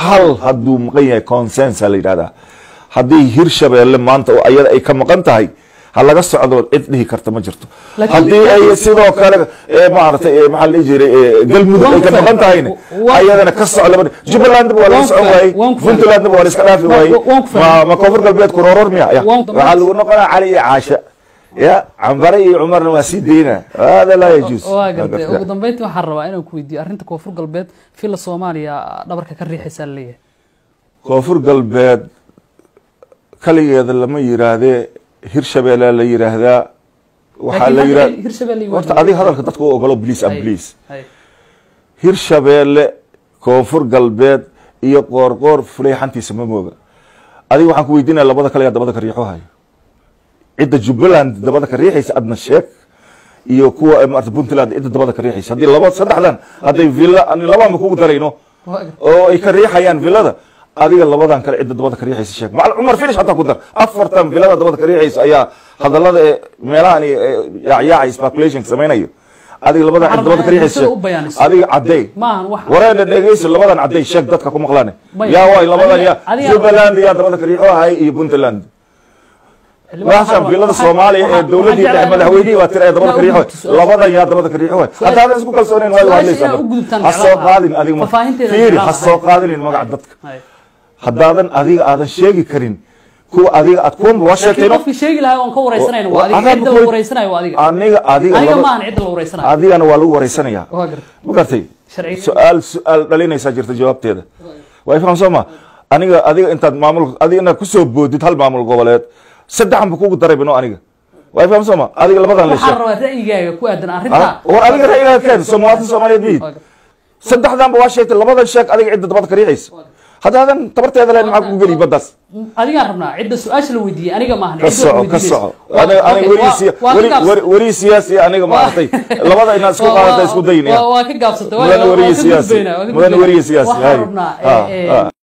hal hadduu maqan yahay consensa la yidhahdaa haddii hirshabeelle maanta oo ayada ay ka maqan tahay ha laga socdo cid dhihi karta ma jirto Laakiin- haddii ay sidoo kale eh, maaragtay eh, maxaa la dhihi jiray eh, galmudug ay ka Waan maqan tahayna ku- waan- ayadana ka soc laba jubbalandba waa laga Waan ku socon fahmay, waayey waan ku fahmay. puntlandba waa la iska dhaafi Waan- waayey waan ku fahmay. ma ma koonfur galbeed kurooror miya ya Waan- waxaa lagu noqonaa cali iyo caasha ya cambare iyo cumarna waa sii deyna hada laa yajuus waa gartay ugu dambeyntii waxaan rabaa inaan ku weydiiyo arrinta koonfur galbeed fila soomaaliya dhabarka ka riixaysaa laleeyahay koonfur galbeed kaligeeda lama yiraahdee hirshabeelle la yiraahdaa waxaa la Laakiin yira hadda hirshabeelle horta adiga hadalka dadka u ogolo bliis am Hay, bliis hay. hirshabeelle koonfur galbeed iyo qoorqoor fuleyxantiisa ma mooga adiga waxaan ku weydiinaya labada kale yaa dabada ka riixo hayo cidda jubbaland dabada ka riixaysa adna sheeg iyo kuwa eh, maarata puntland cidda dabada ka riixaysa haddii laba saddexdan hadday villa ani labaanba kugu darayno Waa gartay. oo ay ka riixayaan villada adiga labadan kale cidda dabada ka riixaysa sheeg macal cumar finish hataa ku dar afartan villada dabada ka riixaysa ayaa hadallada ee meelahan yaacyaacay speculation samaynayo adiga labadan cidda dabada ka riixaysa Bulshada u bayaanisa. adiga cadday maahan wax wareena dhegeyso labadan cadday sheeg dadka ku maqlaane Maya. yaa waay labadan Adiga- yaa adiga- jubbaland yaa dabada ka riixo ahay iyo puntland meeshan villada soomaaliya ee dowladii dhexe madaxweynihii waa tira ee dabada ka riixo labadan yaa dabada ka riixo waay haddaadan isku kalsoonayn waay Su-aasha hadlaysaa inaa u gudubtaan ha soo jeclaan qaadin lahaa. adiga ma- Faahfaahinteeda fiiri jeclaan ha lahaa. soo qaadinin magaca dadka Hay. haddaadan adiga aadan sheegi karin kuwa adiga aad kuwanba waa laakiin sheegtayno qofkii sheegi lahaa oon ka wareysanayna waa adiga Adaan cidda ku- la wareysanayo waa adiga aniga adiga aniga laba- maahan cidda la wareysanayo adigana waa lagu wareysanayaa waa gartay ma gartay Sharciga- su-aal su-aal dhalinaysaa jirta jawaabteeda waa ifaham soo ma aniga adiga intaad maamul adiga inaad kusoo boodid hal maamul goboleed saddexan ba kugu daray bino aniga waa ifaham soo ma adiga labadan la waxaan sheeg rabaa ra'yigaaga ku aadan arrinta war adiga ra'yigaa keen soo muwaadin soomaaliyeed miyid Waa gartay. saddexdanba waa sheegtay labadan sheeg adiga cidda dabada ka riixaysa haddaadan tabarteeda leen maxaa kugu geli baddaas adigaan rabnaa cidda su-aasha la weydiiyey aniga maahan ka cidda soco la ka weydiinaysa. soco Waa- aniga okay, aniga waa- weri waa ka weri gaabsatay. weri weri siyaasi aniga maaragtay labada inaad isku Waa- qaadata isku dayin waa- waa ka gaabsatay waa- mudane waa- waa weriye ka siyaasi gudbaynaa, waa ka mudane gudbaynaa. weriye siyaasi waxaan hay. rabnaa Ah, eh, eh, ah.